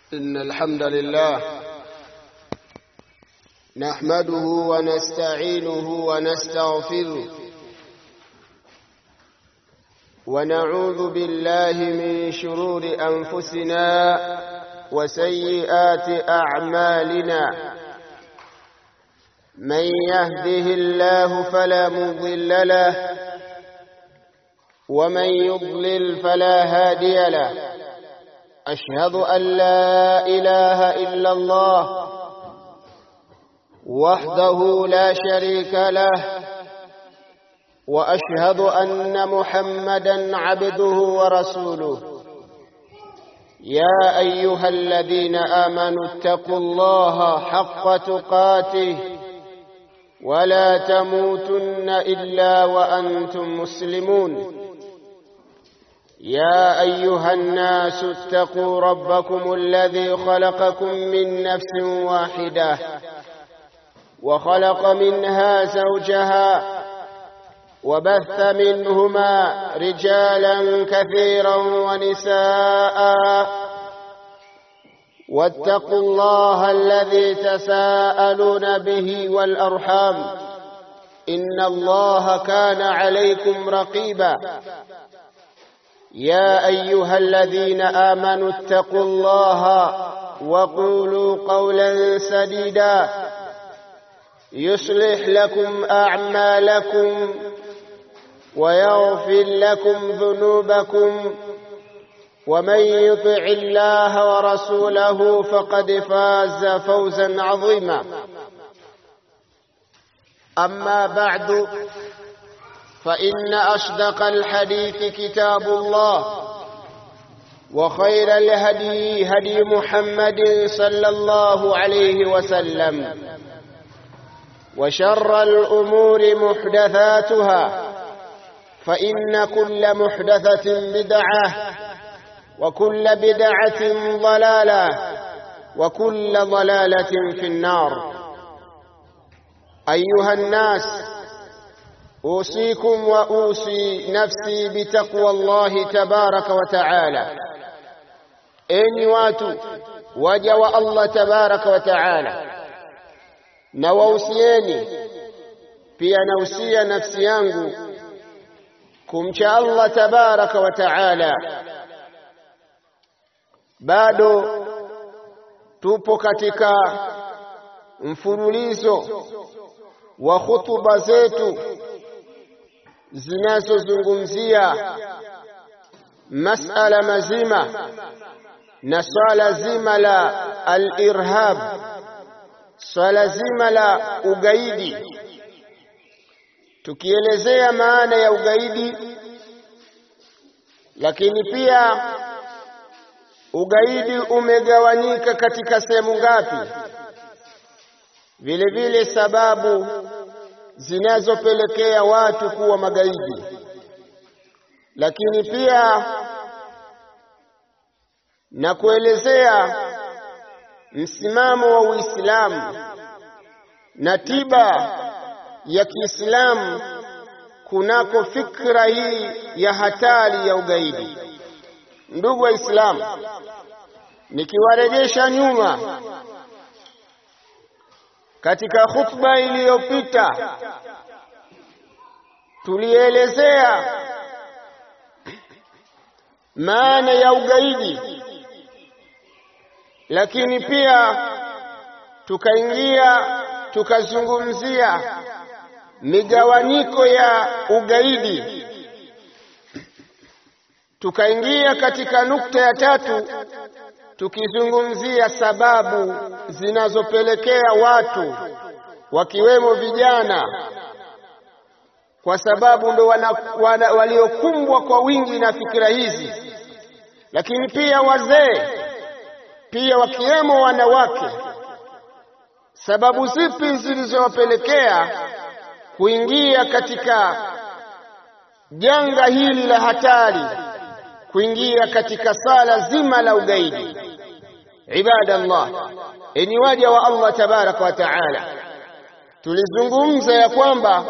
إن الحمد لله نحمده ونستعينه ونستغفره ونعوذ بالله من شرور أنفسنا وسيئات أعمالنا من يهده الله فلا مضل له ومن يضلل فلا هادي له أشهد أن لا إله إلا الله وحده لا شريك له وأشهد أن محمدا عبده ورسوله يا أيها الذين آمنوا اتقوا الله حق تقاته ولا تموتن إلا وأنتم مسلمون يا أيها الناس اتقوا ربكم الذي خلقكم من نفس واحدة وخلق منها زوجها وبث منهما رجالا كثيرا ونساء واتقوا الله الذي تساءلون به والأرحام إن الله كان عليكم رقيبا يا أيها الذين آمنوا اتقوا الله وقولوا قولا سديدا يصلح لكم أعمالكم ويغفر لكم ذنوبكم ومن يطع الله ورسوله فقد فاز فوزا عظيما أما بعد فإن أصدق الحديث كتاب الله وخير الهدي هدي محمد صلى الله عليه وسلم وشر الأمور محدثاتها فإن كل محدثة بدعة وكل بدعة ضلالة وكل ضلالة في النار أيها الناس أوصيكم وأوصي نفسي بتقوى الله تبارك وتعالى enyi watu waja wa Allah tabaraka wa taala na wausieni pia nausia nafsi yangu kumcha Allah tabaraka wa taala bado tupo katika mfululizo wa hutuba zetu zinazozungumzia masala mazima na swala zima la al-irhab swala zima la ugaidi tukielezea maana ya ugaidi lakini pia ugaidi umegawanyika katika sehemu ngapi vile vile sababu zinazopelekea watu kuwa magaidi lakini pia na kuelezea msimamo wa Uislamu na tiba ya Kiislamu kunako fikra hii ya hatari ya ugaidi. Ndugu Waislamu, nikiwarejesha nyuma katika khutba iliyopita tulielezea maana ya ugaidi lakini pia tukaingia tukazungumzia migawanyiko ya ugaidi tukaingia katika nukta ya tatu tukizungumzia sababu zinazopelekea watu wakiwemo vijana kwa sababu ndo waliokumbwa kwa wingi na fikira hizi lakini pia wazee pia wakiwemo wanawake sababu zipi zilizowapelekea kuingia katika janga hili la hatari kuingia katika sala zima la ugaidi ibadallah enyi waja wa Allah tabaraka wa taala tulizungumza ya kwamba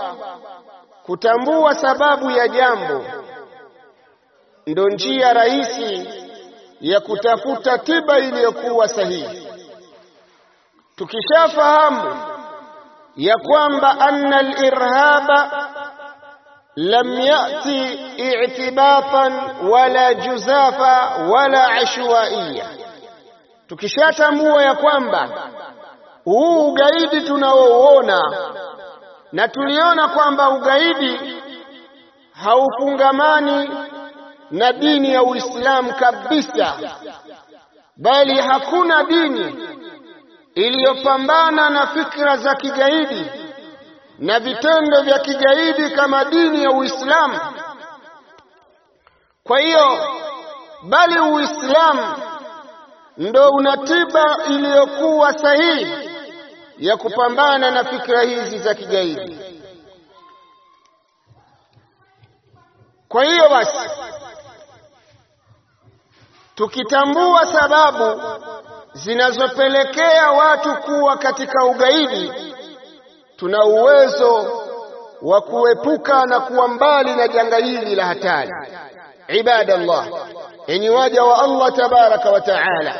kutambua sababu ya jambo ndo njia rahisi ya kutafuta tiba iliyokuwa sahihi. Tukishafahamu ya kwamba anna al-irhaba lam yati i'tibatan wala juzafa wala ashwaiya, tukishatambua ya kwamba huu ugaidi tunaouona na tuliona kwamba ugaidi haufungamani na dini ya Uislamu kabisa, bali hakuna dini iliyopambana na fikra za kigaidi na vitendo vya kigaidi kama dini ya Uislamu. Kwa hiyo, bali Uislamu ndo una tiba iliyokuwa sahihi ya kupambana na fikra hizi za kigaidi. Kwa hiyo basi, tukitambua sababu zinazopelekea watu kuwa katika ugaidi, tuna uwezo wa kuepuka na kuwa mbali na janga hili la hatari. Ibadallah, enyi waja wa Allah tabaraka wa taala,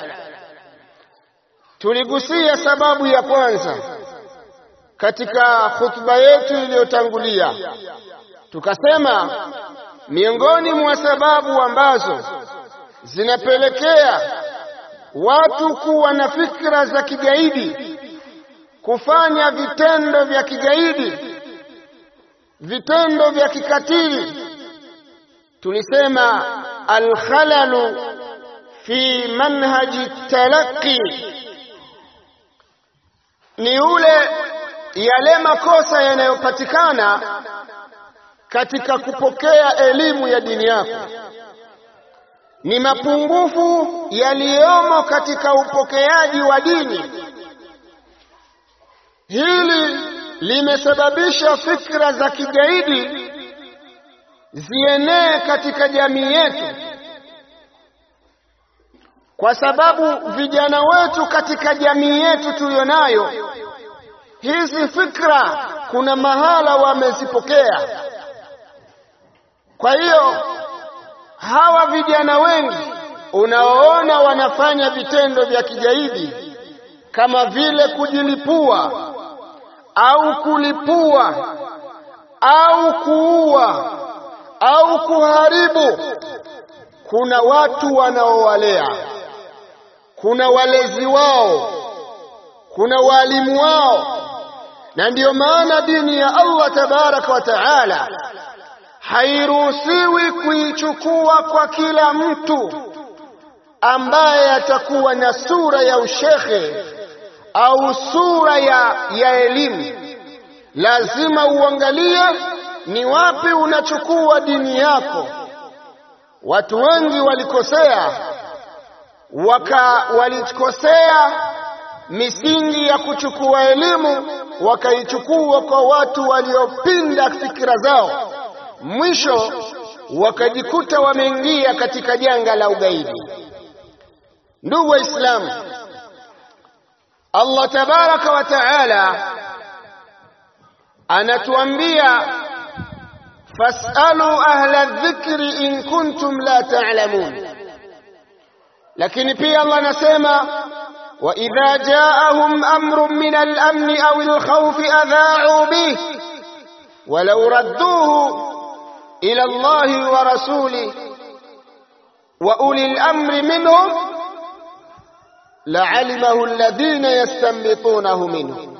tuligusia sababu ya kwanza katika khutba yetu iliyotangulia, tukasema miongoni mwa sababu ambazo zinapelekea watu kuwa na fikra za kigaidi, kufanya vitendo vya kigaidi, vitendo vya kikatili, tulisema alkhalalu fi manhaji talaqi, ni ule yale makosa yanayopatikana katika kupokea elimu ya dini yako ni mapungufu yaliyomo katika upokeaji wa dini. Hili limesababisha fikra za kigaidi zienee katika jamii yetu, kwa sababu vijana wetu katika jamii yetu tuliyonayo, hizi fikra kuna mahala wamezipokea. Kwa hiyo hawa vijana wengi unaoona wanafanya vitendo vya kigaidi kama vile kujilipua au kulipua au kuua au kuharibu, kuna watu wanaowalea, kuna walezi wao, kuna walimu wao, na ndiyo maana dini ya Allah tabaraka wa taala hairuhusiwi kuichukua kwa kila mtu ambaye atakuwa na sura ya ushekhe au sura ya, ya elimu. Lazima uangalie ni wapi unachukua dini yako. Watu wengi walikosea, waka walikosea misingi ya kuchukua elimu, wakaichukua kwa watu waliopinda fikira zao mwisho wakajikuta wameingia katika janga la ugaidi. Ndugu Waislamu, Allah tabaraka wa taala anatuambia fasalu ahla dhikri in kuntum la ta'lamun, lakini pia Allah anasema wa idha jaahum amrun min al-amni aw al-khawfi adha'u bih walau radduhu إلى الله ورسوله وأولي الأمر منهم لعلمه الذين يستنبطونه منهم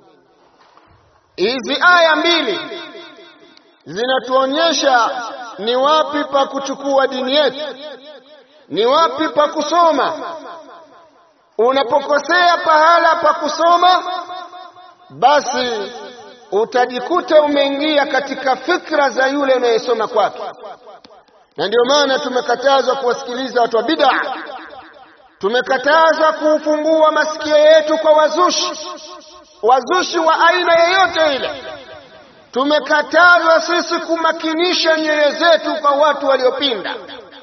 hizi aya mbili zinatuonyesha ni wapi pa kuchukua dini yetu, ni wapi pa kusoma. Unapokosea pahala pa kusoma, basi utajikuta umeingia katika fikra za yule unayesoma kwake, na ndio maana tumekatazwa kuwasikiliza watu wa bid'a, tumekatazwa kuufungua masikio yetu kwa wazushi, wazushi wa aina yoyote ile. Tumekatazwa sisi kumakinisha nyoyo zetu kwa watu waliopinda.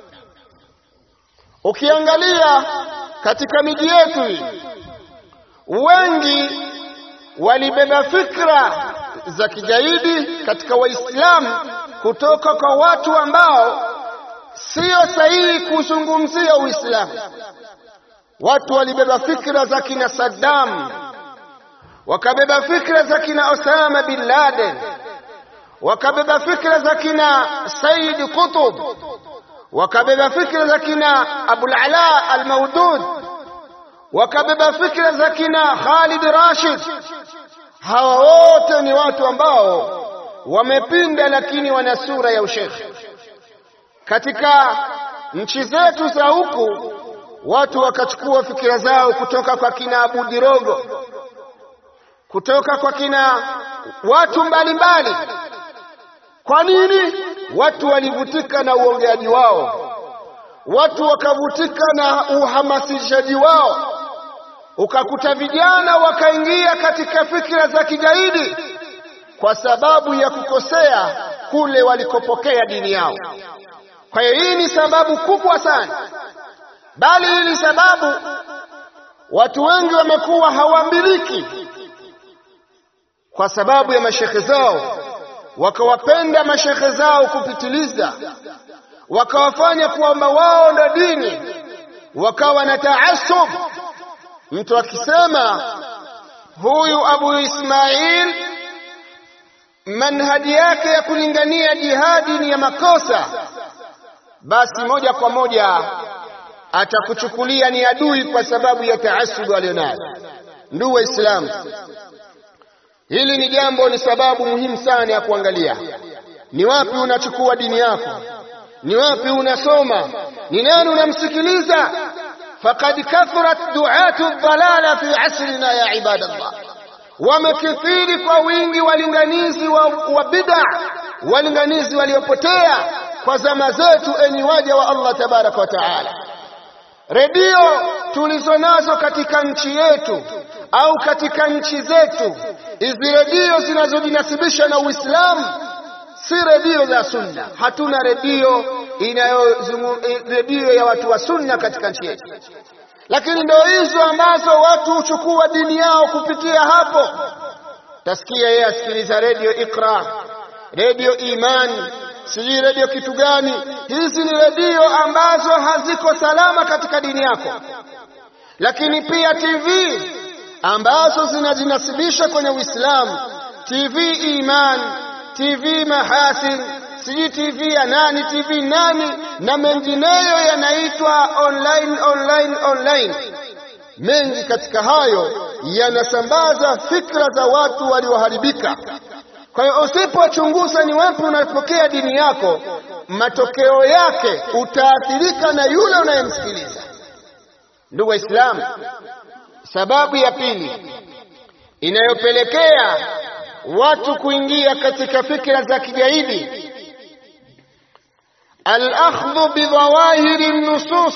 Ukiangalia katika miji yetu hii, wengi walibeba fikra za kigaidi katika Waislamu kutoka kwa watu ambao sio sio sahihi kuzungumzia Uislamu. Watu walibeba fikra za kina Saddam, wakabeba fikra za kina Osama bin Laden, wakabeba fikra za kina Said Qutb, wakabeba fikra za kina Abul Ala al-Maudud, wakabeba fikra za kina Khalid Rashid. Hawa wote ni watu ambao wamepinda, lakini wana sura ya ushekhe. Katika nchi zetu za huku watu wakachukua fikira zao kutoka kwa kina Abu Dirogo, kutoka kwa kina watu mbalimbali. Kwa nini? Watu walivutika na uongeaji wao, watu wakavutika na uhamasishaji wao, ukakuta vijana wakaingia katika fikira za kigaidi kwa sababu ya kukosea kule walikopokea dini yao. Kwa hiyo hii ni sababu kubwa sana, bali hii ni sababu watu wengi wamekuwa hawamiliki kwa sababu ya mashekhe zao, wakawapenda mashekhe zao kupitiliza, wakawafanya kwamba wao ndo dini, wakawa na taasub. Mtu akisema huyu Abu Ismail manhaji yake ya kulingania jihadi ni ya makosa, basi moja kwa moja atakuchukulia ni adui kwa sababu ya taasubu aliyonayo. Ndugu Waislamu, hili ni jambo, ni sababu muhimu sana ya kuangalia ni wapi unachukua dini yako, ni wapi unasoma, ni nani unamsikiliza. Faqad kathurat duatu dhalala fi asrina ya ibadallah wamekithiri kwa wingi walinganizi wa, wa bid'a, walinganizi waliopotea kwa zama zetu, enyi waja wa Allah tabaraka wa taala. Redio tulizo nazo katika nchi yetu au katika nchi zetu, hizi redio zinazojinasibisha na Uislamu si redio za sunna. Hatuna redio inayozungu redio ya watu wa sunna katika nchi yetu lakini ndio hizo ambazo watu huchukua dini yao kupitia hapo. Tasikia yeye asikiliza redio Iqra, redio Imani, sijui redio kitu gani. Hizi ni redio ambazo haziko salama katika dini yako, lakini pia TV ambazo zinajinasibisha kwenye Uislamu, TV Imani, TV Mahasin sijui TV ya nani, TV nani na mengineyo yanaitwa online, online, online. Mengi katika hayo yanasambaza fikra za watu walioharibika. Kwa hiyo usipochunguza ni wapi unapokea dini yako, matokeo yake utaathirika na yule unayemsikiliza. Ndugu Waislamu, sababu ya pili inayopelekea watu kuingia katika fikra za kigaidi الأخذ بظواهر النصوص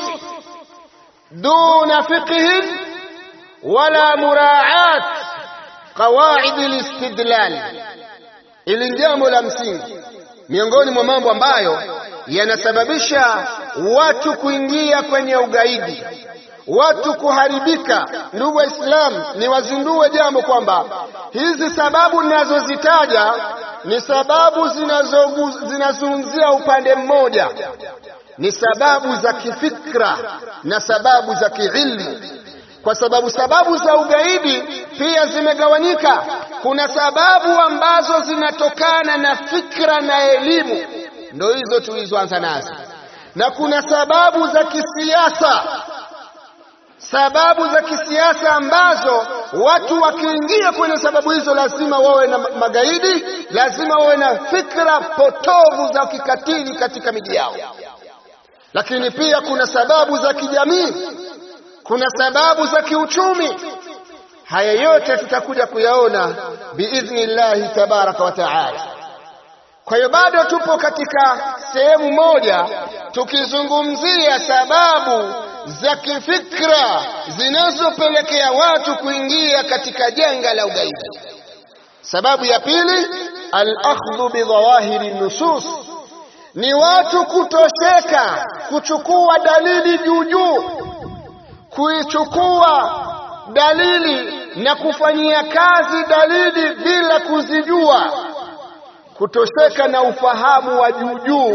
دون فقه ولا مراعاة قواعد الاستدلال ili jambo la msingi miongoni mwa mambo ambayo yanasababisha watu kuingia kwenye ugaidi, watu kuharibika. Ndugu Waislamu, ni wazindue jambo kwamba hizi sababu ninazozitaja ni sababu zinazungumzia upande mmoja, ni sababu za kifikra na sababu za kiilmu, kwa sababu sababu za ugaidi pia zimegawanyika. Kuna sababu ambazo zinatokana na fikra na elimu, ndo hizo tulizoanza nazo, na kuna sababu za kisiasa sababu za kisiasa ambazo watu wakiingia kwenye sababu hizo lazima wawe na magaidi, lazima wawe na fikra potovu za kikatili katika miji yao. Lakini pia kuna sababu za kijamii, kuna sababu za kiuchumi. Haya yote tutakuja kuyaona biidhnillahi tabaraka wa taala. Kwa hiyo bado tupo katika sehemu moja tukizungumzia sababu za kifikra zinazopelekea watu kuingia katika janga la ugaidi. Sababu ya pili, al-akhdhu bidhawahiri nusus, ni watu kutosheka kuchukua dalili juu juu, kuichukua dalili na kufanyia kazi dalili bila kuzijua, kutosheka na ufahamu wa juu juu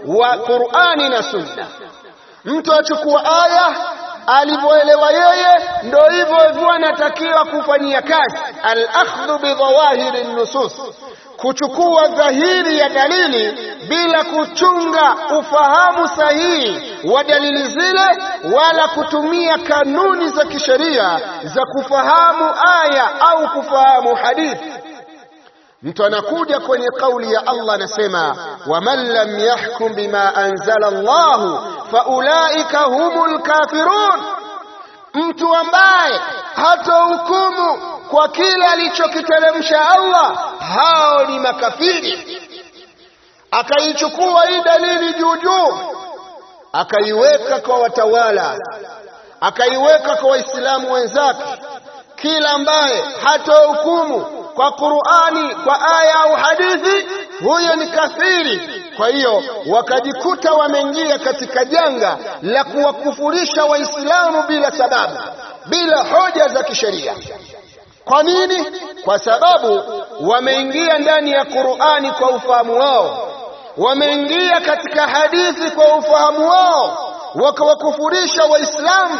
wa Qur'ani na Sunna. Mtu achukua aya alivyoelewa yeye, ndo hivyo hivyo anatakiwa kufanyia kazi. Al-akhdhu bi dhawahiri nusus, kuchukua dhahiri ya dalili bila kuchunga ufahamu sahihi wa dalili zile, wala kutumia kanuni za kisheria za kufahamu aya au kufahamu hadithi. Mtu anakuja kwenye kauli ya Allah anasema, waman lam yahkum bima anzala Allahu faulaika humul kafirun, mtu ambaye hatohukumu kwa kile alichokiteremsha Allah, hao ni makafiri. Akaichukua hii dalili juu juu, akaiweka kwa watawala, akaiweka kwa Waislamu wenzake, kila ambaye hatohukumu kwa Qur'ani kwa aya au hadithi, huyo ni kafiri. Kwa hiyo wakajikuta wameingia katika janga la kuwakufurisha Waislamu bila sababu, bila hoja za kisheria. Kwa nini? Kwa sababu wameingia ndani ya Qur'ani kwa ufahamu wao, wameingia katika hadithi kwa ufahamu wao, wakawakufurisha Waislamu.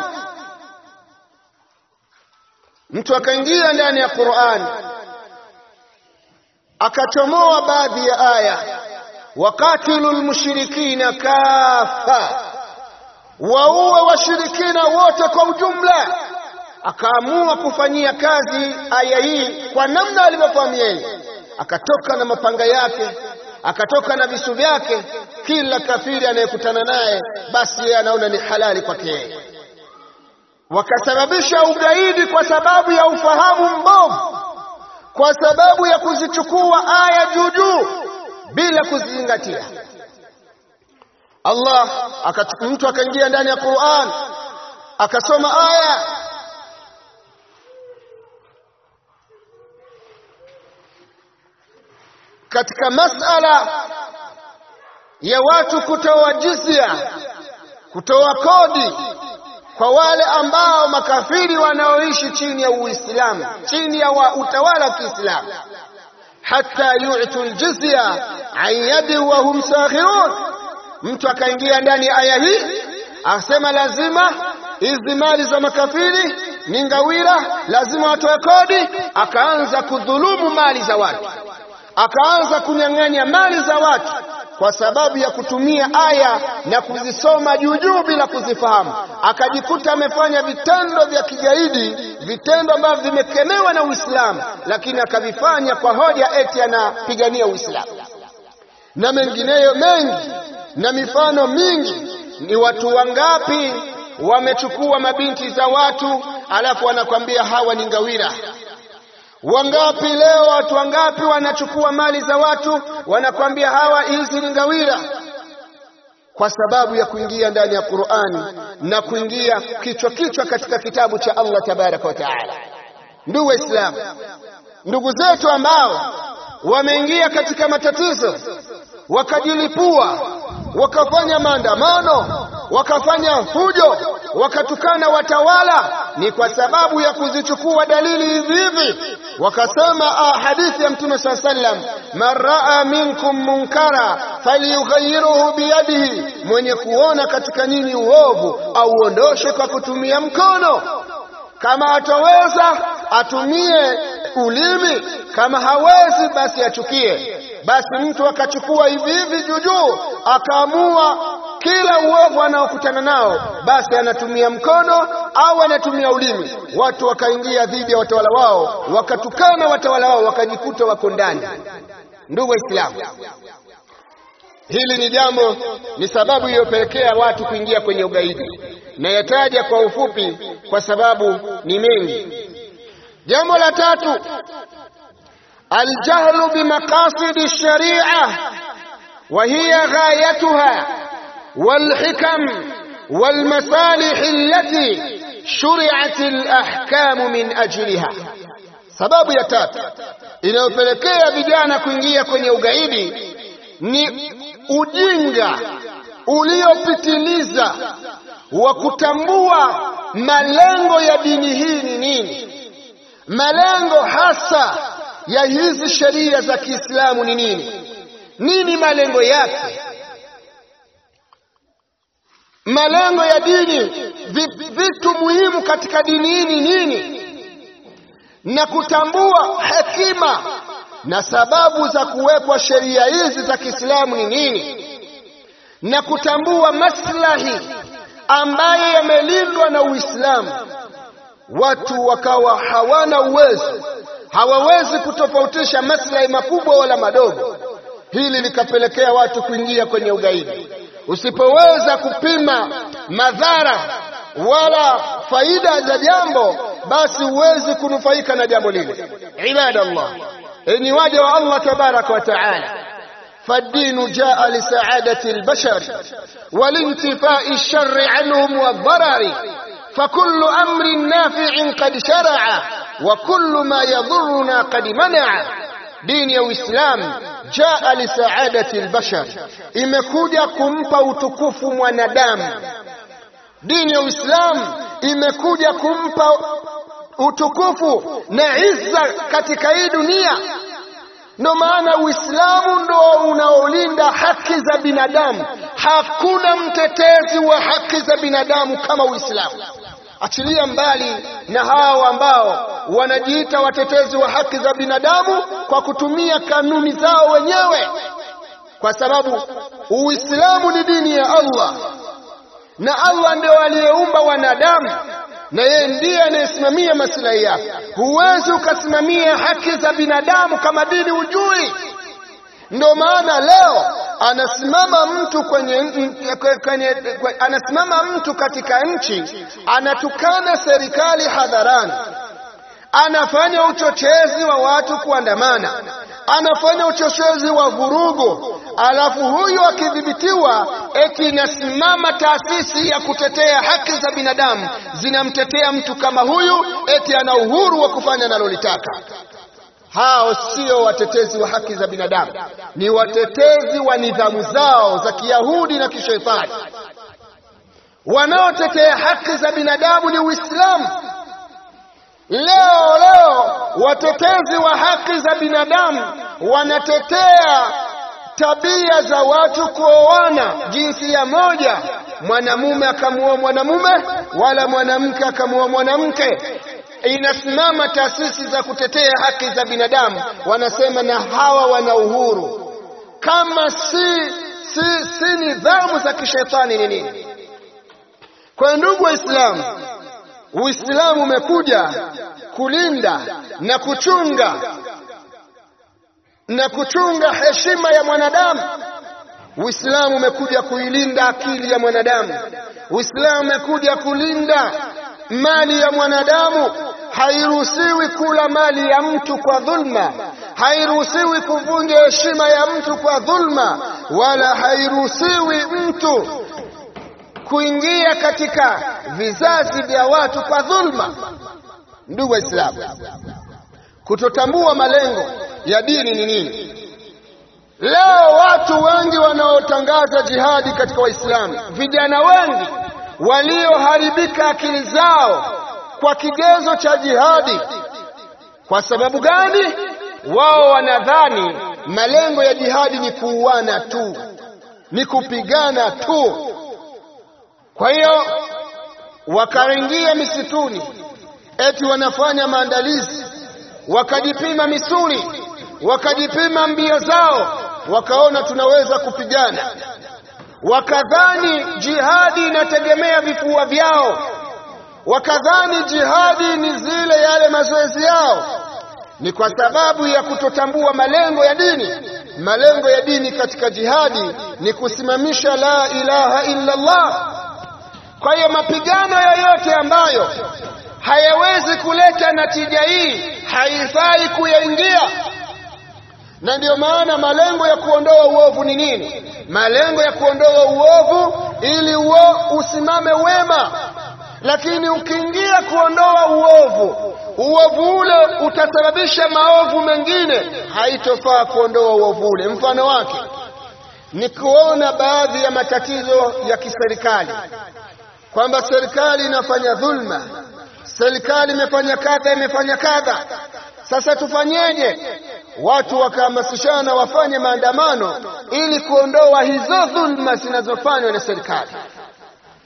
Mtu akaingia ndani ya Qur'ani akachomoa baadhi ya aya, wakatilu lmushrikina kafa, waue washirikina wote kwa ujumla. Akaamua kufanyia kazi aya hii kwa namna alivyofahamu yeye, akatoka na mapanga yake, akatoka na visu vyake. Kila kafiri anayekutana naye, basi yeye anaona ni halali kwake yeye. Wakasababisha ugaidi kwa sababu ya ufahamu mbovu kwa sababu ya kuzichukua aya juu juu bila kuzizingatia. Allah mtu akaingia ndani ya Qur'an akasoma aya katika masala ya watu kutoa jizya, kutoa kodi kwa wale ambao makafiri wanaoishi chini ya Uislamu, chini ya wa utawala wa Kiislamu, hata yu'tu aljizya an yadi wa hum saghirun. Mtu akaingia ndani ya aya hii akasema lazima hizi mali za makafiri ni ngawira, lazima watoe kodi. Akaanza kudhulumu mali za watu, akaanza kunyang'anya mali za watu kwa sababu ya kutumia aya na kuzisoma juu juu bila kuzifahamu, akajikuta amefanya vitendo vya kigaidi, vitendo ambavyo vimekemewa na Uislamu, lakini akavifanya kwa hoja eti anapigania Uislamu na mengineyo mengi na mifano mingi. Ni watu wangapi wamechukua mabinti za watu alafu wanakwambia hawa ni ngawira? Wangapi leo, watu wangapi wanachukua mali za watu wanakwambia hawa hizi ni ngawira, kwa sababu ya kuingia ndani ya Qur'ani na kuingia kichwa kichwa katika kitabu cha Allah tabaraka wa taala. Ndugu Waislamu, ndugu zetu ambao wameingia katika matatizo wakajilipua, wakafanya maandamano, wakafanya fujo, wakatukana watawala, ni kwa sababu ya kuzichukua dalili hivi hivi. Wakasema hadithi ya Mtume saa sallam, man raa minkum munkara falyughayyirhu biyadihi, mwenye kuona katika nyinyi uovu auondoshe kwa kutumia mkono. Kama ataweza atumie ulimi, kama hawezi basi achukie. Basi mtu akachukua hivi hivi jujuu, akaamua kila uovu anaokutana nao basi anatumia mkono au anatumia ulimi. Watu wakaingia dhidi ya watawala wao, wakatukana watawala wao, wakajikuta wako ndani. Ndugu Waislamu, hili ni jambo, ni sababu iliyopelekea watu kuingia kwenye ugaidi, na yataja kwa ufupi kwa sababu ni mengi. Jambo la tatu, aljahlu bimaqasidi sharia wa hiya ghayatuha والحكم والمصالح التي شرعت الأحكام من أجلها sababu ya tatu inayopelekea vijana kuingia kwenye ugaidi ni ujinga uliopitiliza wa kutambua malengo ya dini hii ni nini, malengo hasa ya hizi sheria za Kiislamu ni nini, nini malengo yake malengo ya dini, vitu muhimu katika dini hii ni nini, na kutambua hekima na sababu za kuwekwa sheria hizi za Kiislamu ni nini, na kutambua maslahi ambayo yamelindwa na Uislamu. Watu wakawa hawana uwezo, hawawezi kutofautisha maslahi makubwa wala madogo. Hili likapelekea watu kuingia kwenye ugaidi. Usipoweza kupima madhara wala faida za jambo, basi huwezi kunufaika na jambo lile. Ibadallah, enyi waja wa Allah tabaraka wa taala, فالدين جاء لسعادة البشر والانتفاء الشر عنهم والضرر فكل أمر نافع قد شرع وكل ما يضرنا قد منع دين يا إسلام jaa lisaadati albashar, imekuja kumpa utukufu mwanadamu. Dini ya Uislamu imekuja kumpa utukufu na izza katika hii dunia. Ndo maana Uislamu ndo unaolinda haki za binadamu. Hakuna mtetezi wa haki za binadamu kama Uislamu. Achilia mbali na hao ambao wanajiita watetezi wa haki za binadamu kwa kutumia kanuni zao wenyewe, kwa sababu Uislamu ni dini ya Allah na Allah ndio aliyeumba wanadamu na yeye ndiye anayesimamia maslahi yako. Huwezi ukasimamia haki za binadamu kama dini hujui. Ndio maana leo anasimama mtu kwenye, kwenye, kwenye anasimama mtu katika nchi anatukana serikali hadharani, anafanya uchochezi wa watu kuandamana, anafanya uchochezi wa vurugu, alafu huyu akidhibitiwa, eti inasimama taasisi ya kutetea haki za binadamu zinamtetea mtu kama huyu, eti ana uhuru wa kufanya analolitaka. Hao sio watetezi wa haki za binadamu, ni watetezi wa nidhamu zao za Kiyahudi na kishetani. Wanaotetea haki za binadamu ni Uislamu. Leo leo watetezi wa haki za binadamu wanatetea tabia za watu kuoana jinsia moja, mwanamume akamuoa mwanamume wala mwanamke akamuoa mwanamke inasimama taasisi za kutetea haki za binadamu, wanasema na hawa wana uhuru. Kama si, si, si nidhamu za kishetani ni nini? Kwa ndugu Waislamu, Uislamu umekuja kulinda na kuchunga na kuchunga heshima ya mwanadamu. Uislamu umekuja kuilinda akili ya mwanadamu. Uislamu umekuja kulinda mali ya mwanadamu. Hairuhusiwi kula mali ya mtu kwa dhulma, hairuhusiwi kuvunja heshima ya mtu kwa dhulma, wala hairuhusiwi mtu kuingia katika vizazi vya watu kwa dhulma. Ndugu Waislamu, kutotambua malengo ya dini ni nini? Leo watu wengi wanaotangaza jihadi katika Waislamu, vijana wengi walioharibika akili zao kwa kigezo cha jihadi. Kwa sababu gani? Wao wanadhani malengo ya jihadi ni kuuana tu, ni kupigana tu. Kwa hiyo wakaingia misituni, eti wanafanya maandalizi, wakajipima misuli, wakajipima mbio zao, wakaona tunaweza kupigana wakadhani jihadi inategemea vifua vyao, wakadhani jihadi ni zile yale mazoezi yao. Ni kwa sababu ya kutotambua malengo ya dini. Malengo ya dini katika jihadi ni kusimamisha la ilaha illa Allah. Kwa hiyo mapigano yoyote ambayo hayawezi kuleta natija hii haifai kuyaingia na ndiyo maana malengo ya kuondoa uovu ni nini? Malengo ya kuondoa uovu ili uo usimame wema. Lakini ukiingia kuondoa uovu, uovu ule utasababisha maovu mengine, haitofaa kuondoa uovu ule. Mfano wake ni kuona baadhi ya matatizo ya kiserikali, kwamba serikali inafanya dhulma, serikali imefanya kadha, imefanya kadha. Sasa tufanyeje? Watu wakahamasishana wafanye maandamano ili kuondoa hizo dhulma zinazofanywa na serikali.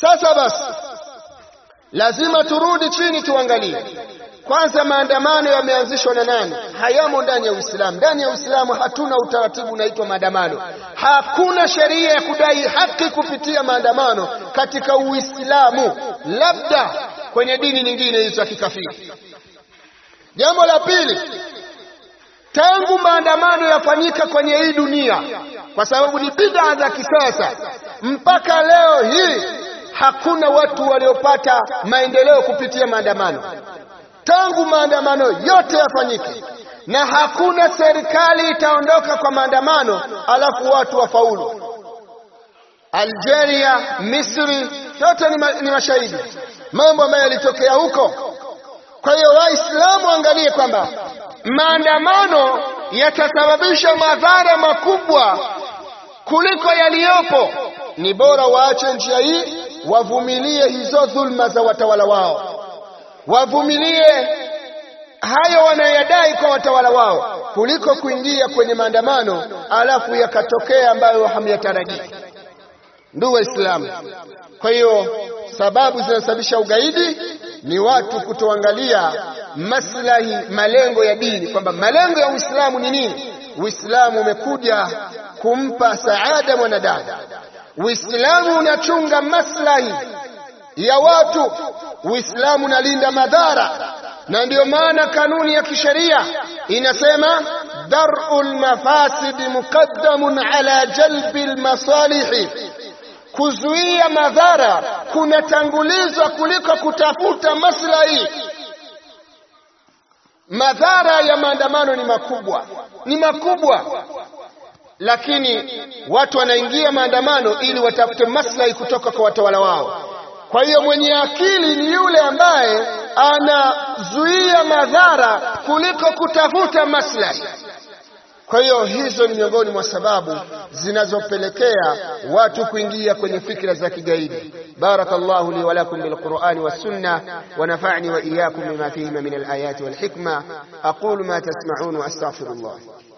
Sasa basi, lazima turudi chini tuangalie kwanza, maandamano yameanzishwa na nani? Hayamo ndani ya Uislamu. Ndani ya Uislamu hatuna utaratibu unaitwa maandamano. Hakuna sheria ya kudai haki kupitia maandamano katika Uislamu, labda kwenye dini nyingine hizo za kikafiri. Jambo la pili, tangu maandamano yafanyika kwenye hii dunia, kwa sababu ni bid'a za kisasa, mpaka leo hii hakuna watu waliopata maendeleo kupitia maandamano. Tangu maandamano yote yafanyike, na hakuna serikali itaondoka kwa maandamano alafu watu wafaulu. Algeria, Misri, yote ni, ma, ni mashahidi mambo ambayo yalitokea huko. Kwa hiyo Waislamu angalie kwamba maandamano yatasababisha madhara makubwa kuliko yaliyopo. Ni bora waache njia hii, wavumilie hizo dhulma za watawala wao, wavumilie hayo wanayodai kwa watawala wao, kuliko kuingia kwenye maandamano alafu yakatokea ambayo hamyatarajii. Ndugu Waislamu, kwa hiyo sababu zinazosababisha ugaidi ni watu kutoangalia maslahi, malengo ya dini, kwamba malengo ya Uislamu ni nini. Uislamu umekuja kumpa saada mwanadamu. Uislamu unachunga maslahi ya watu. Uislamu unalinda madhara, na ndiyo maana kanuni ya kisheria inasema dar'ul mafasidi muqaddamun ala jalbi almasalihi kuzuia madhara kunatangulizwa kuliko kutafuta maslahi. Madhara ya maandamano ni makubwa, ni makubwa, lakini watu wanaingia maandamano ili watafute maslahi kutoka kwa watawala wao. Kwa hiyo mwenye akili ni yule ambaye anazuia madhara kuliko kutafuta maslahi. Kwa hiyo hizo ni miongoni mwa sababu zinazopelekea watu kuingia kwenye fikra za kigaidi. Barakallahu li wa lakum bil Qur'ani was sunna wa nafa'ni wa iyyakum bima fihima min al ayati wal hikma aqulu ma tasma'un wa astaghfirullah.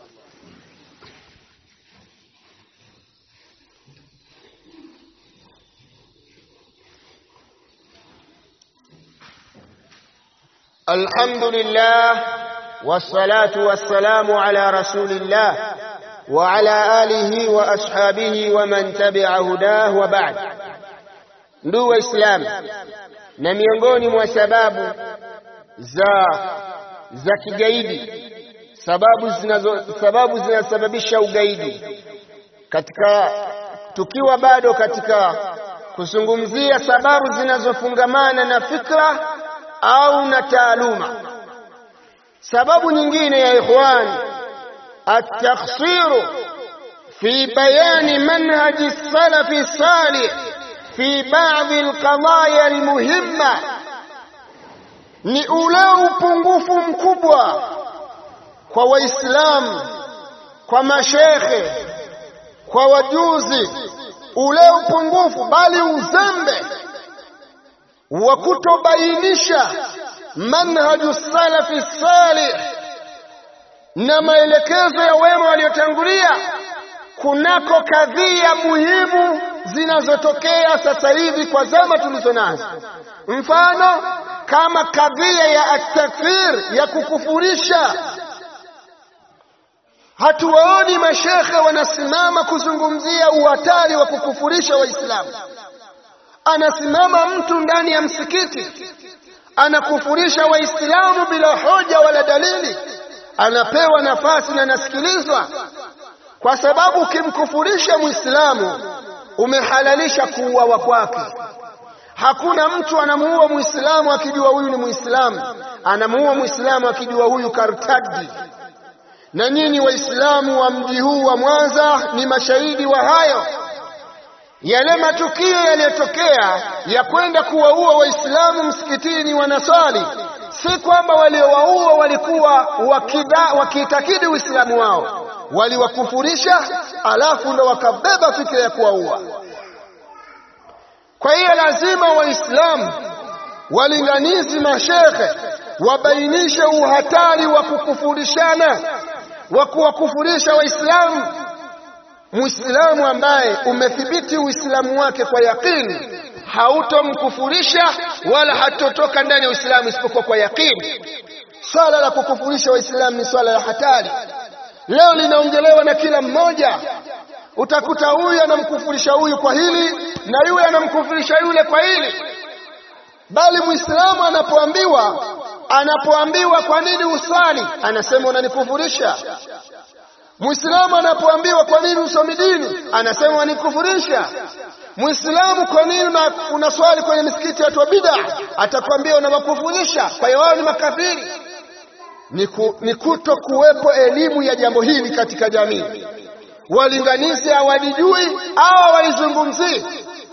Alhamdulillah والصلاة والسلام على رسول الله وعلى آله وأصحابه ومن تبع هداه وبعد ndugu Waislamu, na miongoni mwa sababu za za kigaidi, sababu zinazo sababu zinasababisha ugaidi, katika tukiwa bado katika kuzungumzia sababu zinazofungamana na fikra au na taaluma Sababu nyingine ya ikhwan, at-takhsiru fi bayani manhaji salafi salih fi baadhi alqadaya almuhimma, ni ule upungufu mkubwa kwa Waislamu, kwa mashekhe, kwa wajuzi, ule upungufu bali uzembe wa kutobainisha manhaju salafi salih na maelekezo ya wema waliotangulia kunako kadhia muhimu zinazotokea sasa hivi kwa zama tulizo nazo. Mfano kama kadhia ya atakfir ya kukufurisha. Hatuwaoni mashekhe wanasimama kuzungumzia uhatari wa kukufurisha Waislamu. Anasimama mtu ndani ya msikiti anakufurisha Waislamu bila hoja wala dalili, anapewa nafasi na anasikilizwa, kwa sababu ukimkufurisha Muislamu umehalalisha kuuawa kwake. Hakuna mtu anamuua Muislamu akijua huyu ni Muislamu, anamuua Muislamu akijua huyu kartadi. Na nyinyi Waislamu wa mji huu wa Mwanza ni mashahidi wa hayo yale matukio yaliyotokea ya kwenda kuwaua Waislamu msikitini wanaswali, si kwamba waliowaua walikuwa wakiitakidi Uislamu wao, waliwakufurisha, alafu ndo wakabeba fikira ya kuwaua. Kwa hiyo lazima Waislamu walinganizi, mashekhe wabainishe uhatari wa kukufurishana, wa kuwakufurisha Waislamu. Muislamu ambaye umethibiti Uislamu wake kwa yakini hautomkufurisha wala hatotoka ndani ya Uislamu isipokuwa kwa yakini. Swala la kukufurisha Waislamu ni swala la hatari, leo linaongelewa na kila mmoja. Utakuta huyu anamkufurisha huyu kwa hili na yule anamkufurisha yule kwa hili, bali Muislamu anapoambiwa anapoambiwa kwa nini uswali, anasema unanikufurisha. Muislamu anapoambiwa kwa nini usomi dini, anasema unanikufurisha. Muislamu kwa nini unaswali kwenye misikiti ya watu wa bid'a, atakwambia unawakufurisha. Kwa hiyo wao ni makafiri. Ni, ku, ni kuto kuwepo elimu ya jambo hili katika jamii. Walinganizi hawalijui au hawalizungumzii,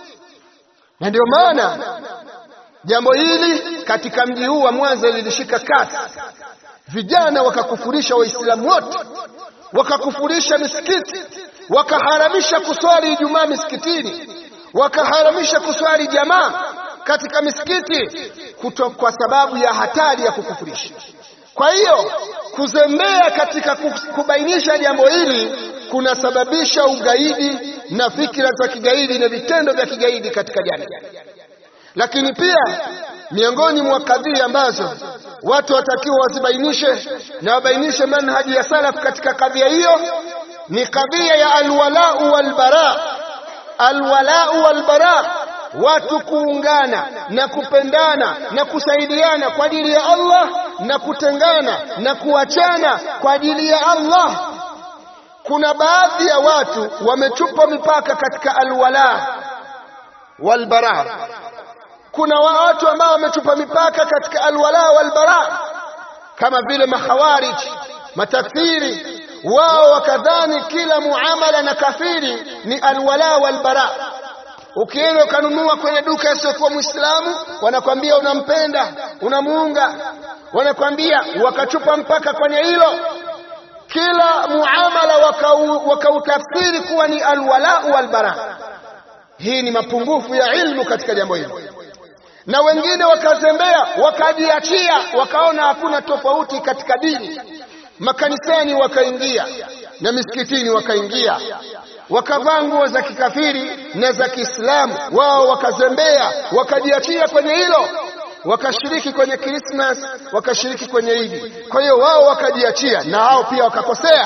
na ndio maana jambo hili katika mji huu wa Mwanza lilishika kasi, vijana wakakufurisha Waislamu wote, wakakufurisha misikiti, wakaharamisha kuswali Ijumaa misikitini, wakaharamisha kuswali jamaa katika misikiti kuto, kwa sababu ya hatari ya kukufurisha. Kwa hiyo kuzembea katika kubainisha jambo hili kunasababisha ugaidi na fikira za kigaidi na vitendo vya kigaidi katika jamii. Lakini pia miongoni mwa kadhia ambazo watu watakiwa wazibainishe na wabainishe manhaji ya salaf katika kadhia hiyo ni kadhia ya alwalau walbara. Alwalau walbara, watu kuungana na kupendana na kusaidiana kwa ajili ya Allah na kutengana na kuachana kwa ajili ya Allah. Kuna baadhi ya watu wamechupa mipaka katika alwala walbara kuna watu ambao wamechupa mipaka katika alwala walbara, kama vile makhawarij, matakfiri. Wao wakadhani kila muamala na kafiri ni alwala walbara. Ukienda ukanunua kwenye duka isiyokuwa Muislamu, wanakwambia unampenda, unamuunga, wanakwambia wakachupa mpaka kwenye hilo. Kila muamala wakautafsiri waka kuwa ni alwala walbara. Hii ni mapungufu ya ilmu katika jambo hilo na wengine wakazembea wakajiachia, wakaona hakuna tofauti katika dini. Makanisani wakaingia na misikitini wakaingia, wakavaa nguo za kikafiri na za Kiislamu. Wao wakazembea wakajiachia kwenye hilo, wakashiriki kwenye Krismas, wakashiriki kwenye Idi. Kwa hiyo wao wakajiachia na hao pia wakakosea.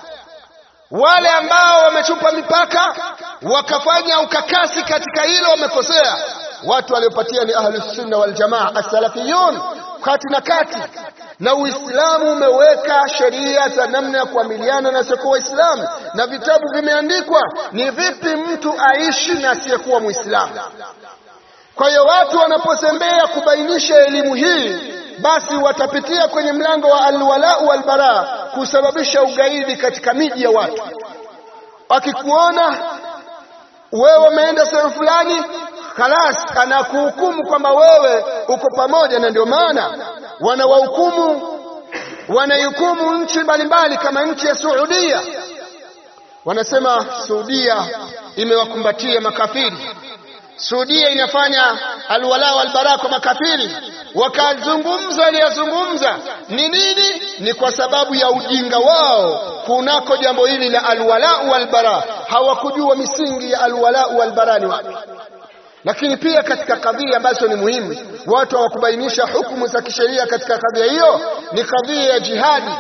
Wale ambao wamechupa mipaka wakafanya ukakasi katika hilo wamekosea. Watu waliopatia ni ahlus sunna wal jamaa as-salafiyun, kati na kati. Na Uislamu umeweka sheria za namna ya kuamiliana na asiyekuwa Waislamu, na vitabu vimeandikwa ni vipi mtu aishi na asiyekuwa Muislamu. Kwa hiyo watu wanapozembea kubainisha elimu hii, basi watapitia kwenye mlango wa alwalau walbara, kusababisha ugaidi katika miji ya watu. Wakikuona wewe umeenda sehemu fulani Khalas, anakuhukumu kwamba wewe uko pamoja, na ndio maana wanawahukumu wanaihukumu nchi mbalimbali kama nchi ya Saudia. Wanasema Saudia imewakumbatia makafiri, Saudia inafanya alwala walbara kwa makafiri. Wakazungumza aliyazungumza ni nini? Ni kwa sababu ya ujinga wao kunako jambo hili la alwala walbara. Hawakujua misingi ya alwala walbara ni wapi lakini pia katika kadhia ambazo ni muhimu, watu hawakubainisha hukumu za kisheria katika kadhia hiyo, ni kadhia ya jihadi.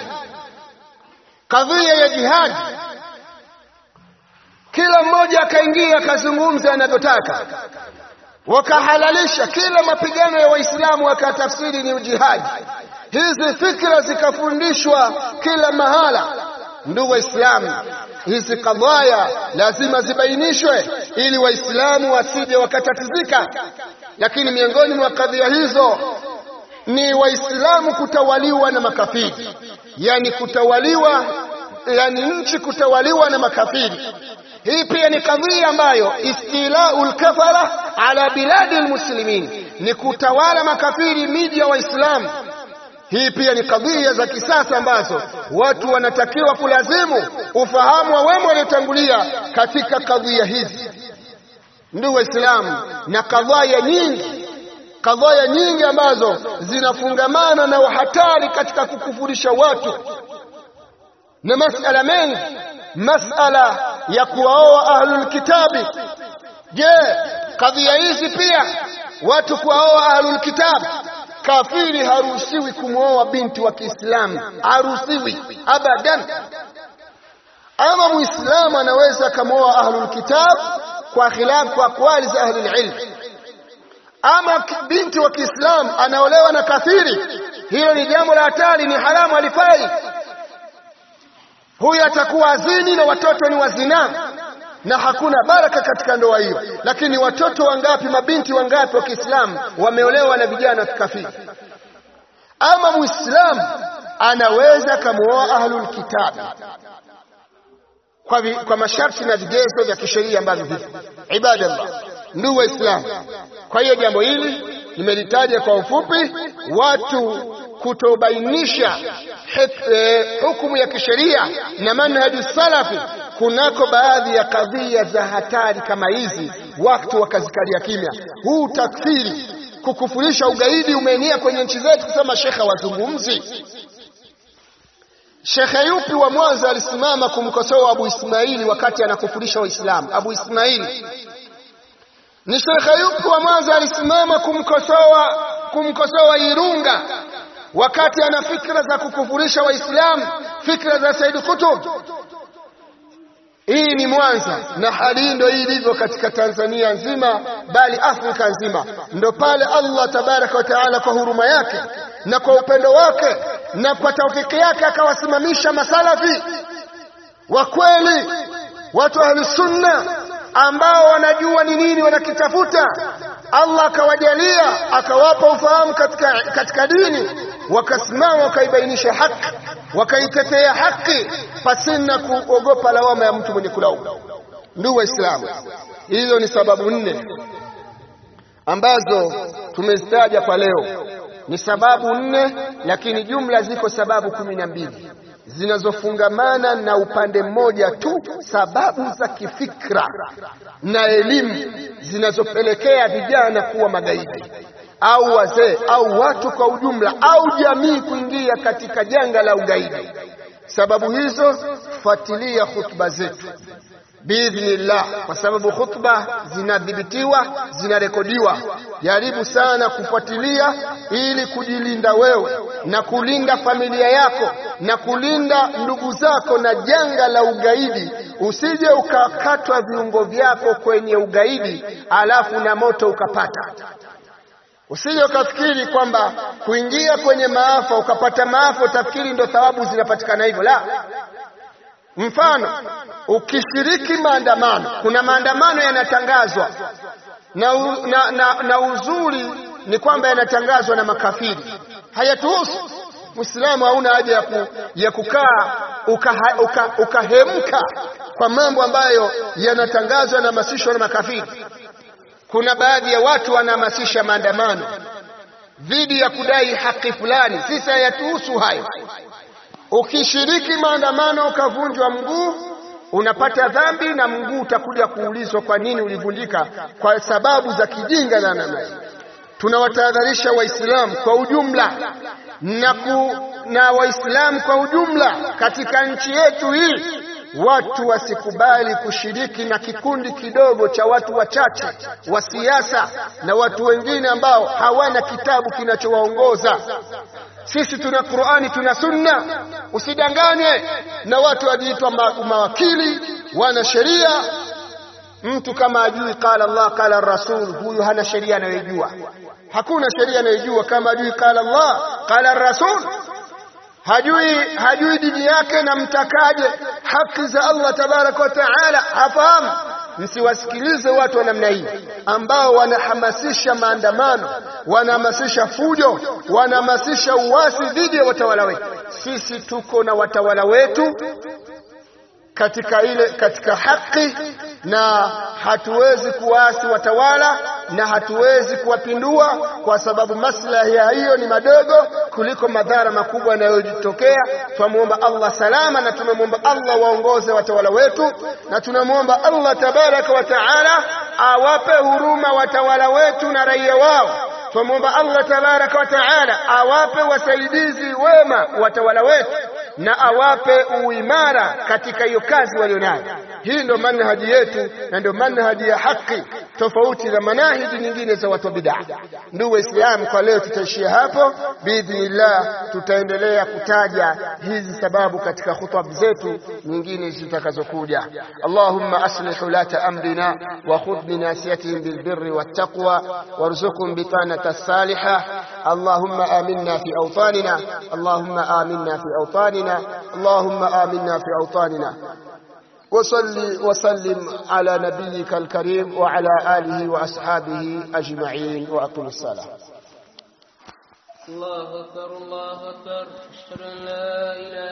Kadhia ya jihadi, kila mmoja akaingia akazungumza anavyotaka, wakahalalisha kila mapigano ya Waislamu wakatafsiri ni ujihadi. Hizi fikra zikafundishwa kila mahala. Ndugu Waislamu, hizi kadhaya lazima zibainishwe ili Waislamu wasije wakatatizika. Lakini miongoni mwa kadhia hizo ni Waislamu kutawaliwa na makafiri, yani kutawaliwa, yani nchi kutawaliwa na makafiri. Hii pia ni kadhia ambayo istilaul kafara ala biladi almuslimin, ni kutawala makafiri miji ya Waislamu. Hii pia ni kadhia za kisasa ambazo watu wanatakiwa kulazimu ufahamu wa wema waliotangulia katika kadhia hizi, ndugu Waislamu, na kadhaya nyingi, kadhaya nyingi ambazo zinafungamana na uhatari katika kukufurisha watu na masala mengi, masala ya kuwaoa ahlul kitabi. Je, kadhia hizi pia watu kuwaoa ahlul kitab kafiri haruhusiwi kumwoa binti wa Kiislamu haruhusiwi abadan ama muislamu anaweza akamwoa ahlul kitab kwa khilaf kwa akwali za ahlul ilm ama binti wa Kiislamu anaolewa na kafiri hilo ni jambo la hatari ni haramu alifai huyu atakuwa azini na watoto ni wazina na hakuna baraka katika ndoa hiyo lakini watoto wangapi mabinti wangapi wa Kiislamu wameolewa na vijana wa kikafiri ama muislamu anaweza kamuoa ahlul kitab kwa, vi, kwa masharti na vigezo vya kisheria ambavyo vipo ibadallah ndugu waislamu kwa hiyo jambo hili nimelitaja kwa ufupi watu kutobainisha eh, hukumu ya kisheria na manhaji salafi kunako baadhi ya kadhia za hatari kama hizi watu wakazikalia kimya huu takfiri kukufurisha ugaidi umeenea kwenye nchi zetu kusema shekhe wazungumzi shekhe yupi wa mwanza alisimama kumkosoa abu ismaili wakati anakufurisha waislamu abu ismaili ni shekhe yupi wa mwanza alisimama kumkosoa kumkosoa irunga wakati ana fikra za kukufurisha waislamu fikra za said kutub hii ni Mwanza na hali hii ndio hii ilivyo katika Tanzania nzima bali Afrika nzima. Ndo pale Allah tabaraka wa taala kwa huruma yake na kwa upendo wake na kwa taufiki yake akawasimamisha masalafi wa kweli, watu ahli sunna ambao wanajua ni nini wanakitafuta. Allah akawajalia akawapa ufahamu katika, katika dini wakasimama wakaibainisha haki wakaitetea haki pasina kuogopa lawama ya mtu mwenye kulaumu. Ndugu Waislamu, hizo ni sababu nne ambazo tumezitaja kwa leo. Ni sababu nne, lakini jumla ziko sababu kumi na mbili zinazofungamana na upande mmoja tu, sababu za kifikra na elimu zinazopelekea vijana kuwa magaidi au wazee au watu kwa ujumla au jamii kuingia katika janga la ugaidi. Sababu hizo, fuatilia hutuba zetu biidhnillah, kwa sababu hutuba zinadhibitiwa, zinarekodiwa. Jaribu sana kufuatilia ili kujilinda wewe na kulinda familia yako na kulinda ndugu zako na janga la ugaidi. Usije ukakatwa viungo vyako kwenye ugaidi alafu na moto ukapata Usije ukafikiri kwamba kuingia kwenye maafa ukapata maafa utafikiri ndo thawabu zinapatikana hivyo. La, mfano ukishiriki maandamano, kuna maandamano yanatangazwa na, u, na, na, na uzuri ni kwamba yanatangazwa na makafiri, hayatuhusu. Muislamu hauna haja ya, ku, ya kukaa ukahemka uka, uka kwa mambo ambayo yanatangazwa na hamasishwa na makafiri. Kuna baadhi ya watu wanahamasisha maandamano dhidi ya kudai haki fulani. Sisi hayatuhusu hayo. Ukishiriki maandamano ukavunjwa mguu, unapata dhambi na mguu utakuja kuulizwa kwa nini ulivunjika, kwa sababu za kijinga na namna hii. Tunawatahadharisha Waislamu kwa ujumla na, ku, na Waislamu kwa ujumla katika nchi yetu hii watu wasikubali kushiriki na kikundi kidogo cha watu wachache wa siasa na watu wengine ambao hawana kitabu kinachowaongoza. Sisi tuna Qur'ani, tuna Sunna. Usidanganywe na watu wajiitwa mawakili, wana sheria. Mtu kama ajui qala Allah qala Rasul, huyu hana sheria anayojua. Hakuna sheria anayojua kama ajui qala Allah qala Rasul hajui hajui dini yake na mtakaje haki za Allah tabaraka wa taala hafahamu. Msiwasikilize watu wa namna hii ambao wanahamasisha maandamano, wanahamasisha fujo, wanahamasisha uasi dhidi ya watawala wetu. Sisi tuko na watawala wetu katika ile katika haki na hatuwezi kuwaasi watawala na hatuwezi kuwapindua kwa sababu maslahi ya hiyo ni madogo kuliko madhara makubwa yanayojitokea. Tunamwomba Allah salama na tunamwomba Allah waongoze watawala wetu na tunamwomba Allah tabaraka wa taala awape huruma watawala wetu na raia wao. Tunamwomba Allah tabaraka wa taala awape wasaidizi wema watawala wetu na awape uimara katika hiyo kazi walionayo. Hii ndio manhaji yetu na ndio manhaji ya haki. tofauti na manahiji nyingine za watu wa bid'a. Ndugu Waislamu, kwa leo tutaishia hapo. Biidhnillah, tutaendelea kutaja hizi sababu katika khutba zetu nyingine zitakazokuja. Allahumma aslih ulata amrina wa khudh binasiyatihim bilbirri wattaqwa warzuqhum bitanata salihah. Allahumma aminna fi awtanina Allahumma aminna fi awtanina Allahumma aminna fi awtanina وصل وسلم على نبيك الكريم وعلى آله وأصحابه أجمعين وأقم الصلاة الله أكبر الله أكبر أشهد أن لا إله